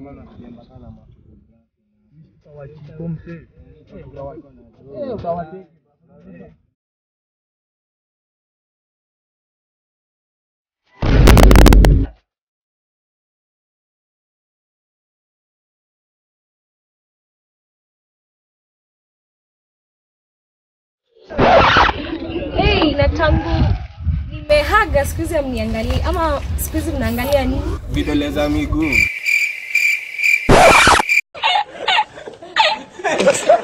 Hey, na tangu nimehaga siku hizi amniangalia ama siku hizi mnaangalia nini? vidole za miguu